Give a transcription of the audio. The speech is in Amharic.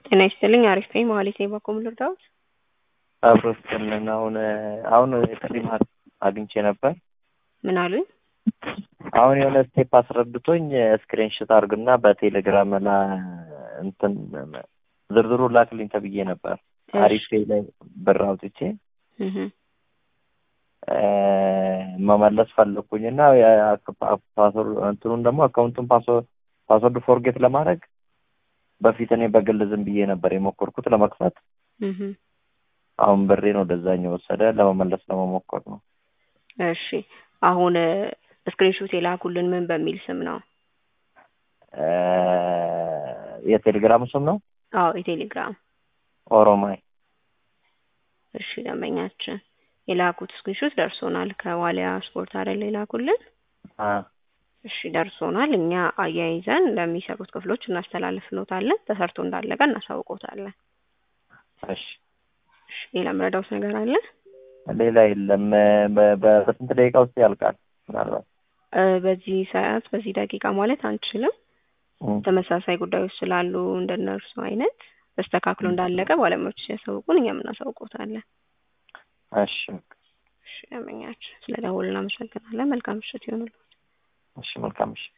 ጤና ይስጥልኝ አሪፍ ነኝ መሀሌት ነኝ በኮም ልርዳዎት አብሮ ስጥልን አሁን አሁን የጥሪ ማር አግኝቼ ነበር ምን አሉኝ አሁን የሆነ ስቴፕ አስረድቶኝ ስክሪንሽት አድርግና በቴሌግራም ላ እንትን ዝርዝሩ ላክልኝ ተብዬ ነበር አሪፍ ላይ ብር አውጥቼ እህ መመለስ ፈለኩኝ እና እንትኑን ደግሞ አካውንቱን ፓስወርድ ፎርጌት ለማድረግ በፊት እኔ በግል ዝም ብዬ ነበር የሞከርኩት ለመክፈት እህ አሁን ብሬን ወደዛኛው ወሰደ ለመመለስ ለመሞከር ነው እሺ አሁን ስክሪንሾት የላኩልን ምን በሚል ስም ነው የቴሌግራም ስም ነው አዎ የቴሌግራም ኦሮማይ እሺ ደንበኛችን የላኩት ስክሪንሾት ደርሶናል ከዋሊያ ስፖርት አይደል የላኩልን እሺ ደርሶናል እኛ አያይዘን ለሚሰሩት ክፍሎች እናስተላልፍሎታለን ተሰርቶ እንዳለቀ እናሳውቆታለን እሺ እሺ ሌላ ምረዳውት ነገር አለ ሌላ የለም በስንት ደቂቃ ውስጥ ያልቃል ምናልባት በዚህ ሰዓት በዚህ ደቂቃ ማለት አንችልም ተመሳሳይ ጉዳዮች ስላሉ እንደነርሱ አይነት ተስተካክሎ እንዳለቀ ባለሙያዎች ሲያሳውቁን እኛም እናሳውቆታለን እሺ እሺ ደንበኛችን ስለ ደወሉ እናመሰግናለን መልካም ምሽት ይሆንልዎት እሺ መልካም ምሽት